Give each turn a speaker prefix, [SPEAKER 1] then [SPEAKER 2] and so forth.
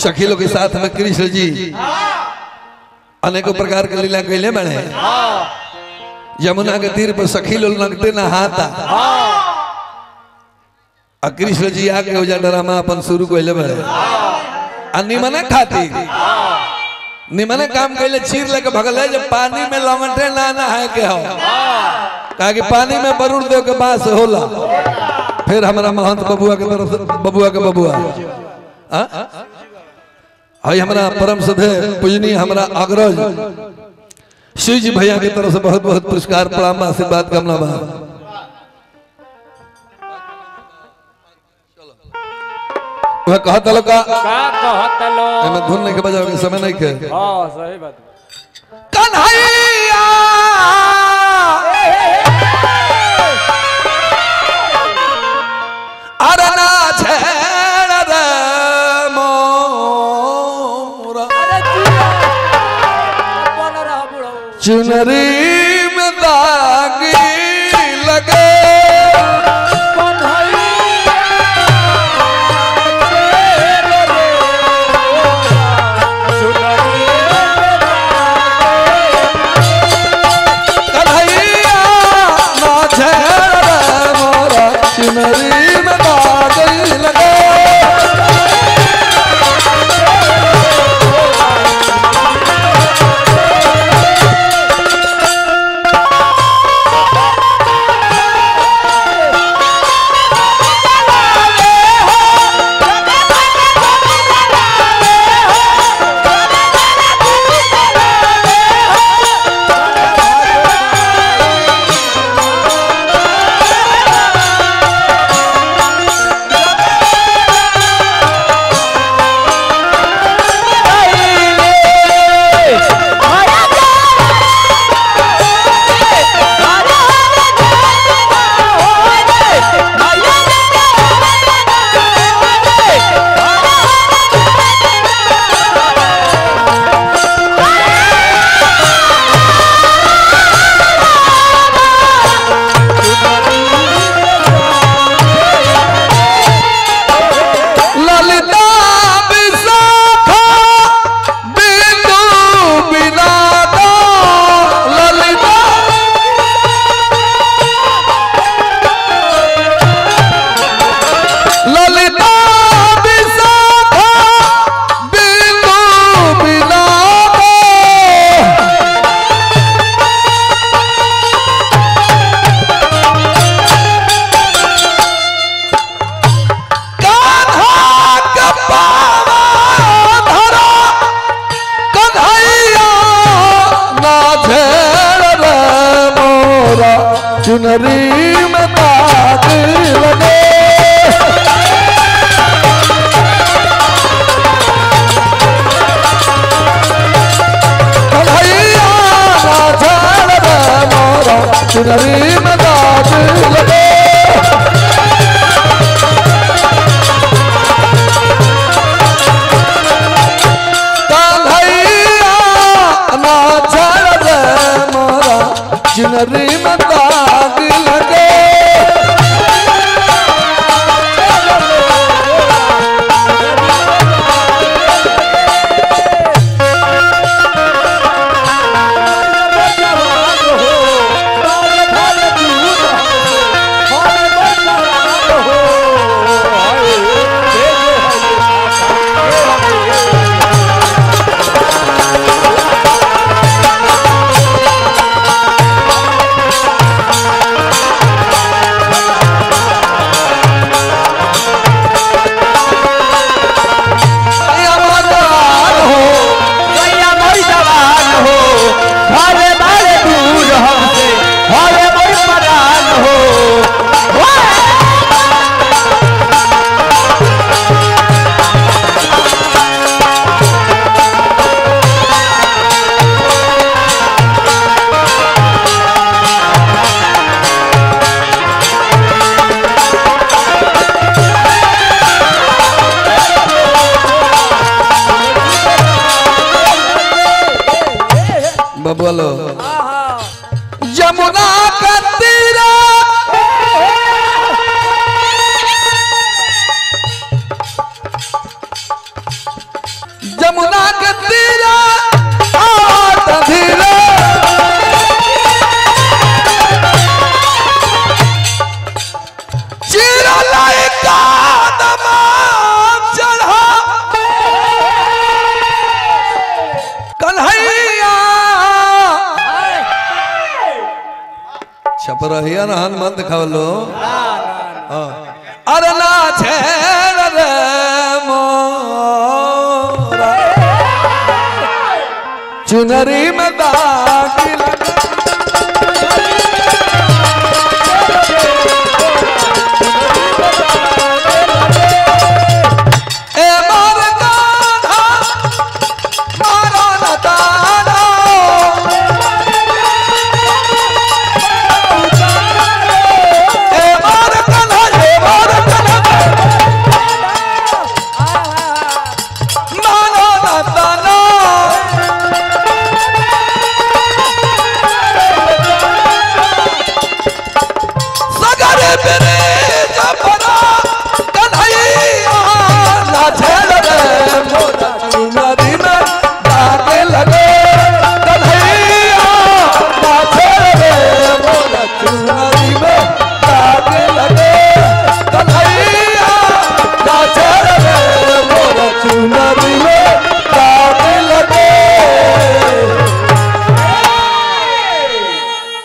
[SPEAKER 1] सखी लोग के साथ में कृष्ण जी अनेकों प्रकार के लीला कैले बने यमुना के तीर पर सखी लोग लगते नहाता आ कृष्ण जी आके ओजा ड्रामा अपन शुरू कैले बने आ निमने खाती निमने काम कैले चीर लेके भगले जब पानी में लमटे ना नहाए के हो कहा कि पानी में वरुण देव के बास होला फिर हमारा महंत बबुआ के तरफ से बबुआ के बबुआ हाँ? आई हमारा परम सधे पूजनीय हमारा अग्रज शिव जी भैया की तरफ से बहुत बहुत पुरस्कार प्रणाम आशीर्वाद कामना बा वह कहत लो का
[SPEAKER 2] का कहत लो
[SPEAKER 1] एमे धुन नहीं के बजावे के समय नहीं के
[SPEAKER 2] हाँ सही बात
[SPEAKER 1] कन्हैया अरे ना छेड़ रे मोरा
[SPEAKER 2] अरे जिया बन रहा बुढ़ऊ
[SPEAKER 1] चुनरी में दागी लगे कन्हैया ना छेड़ रे मोरा चुनरी में दागी लगे ललिता विशाखा बिंदु बिनादा ललिता ललिता विशाखा बिंदु बिनादा कान्हा के पावा धरा कन्हैया ना झेड़ रे मोरा चुनरी में दाग लगे कन्हैया ना झेड़ रे मोरा चुनरी में दाग लगे कन्हैया ना झड़ रे मोरा चुनरी में दाग लगे या मदान हो बबलो यमुना का तीरा जमुना के तीरा आवत धीरे चीरा लाई कादमा चढ़ा कन्हैया छपरहिया ना हनुमान दिखावलो हाँ। अरे ना छेड़ रे मोरा चुनरी में दागिल ए मोर कान्हा, मारो न तारो। ए मोर कान्हा, ए मोर कान्हा, मारो न तारो। सगरे बिरे जपरा कन्हैया नाचे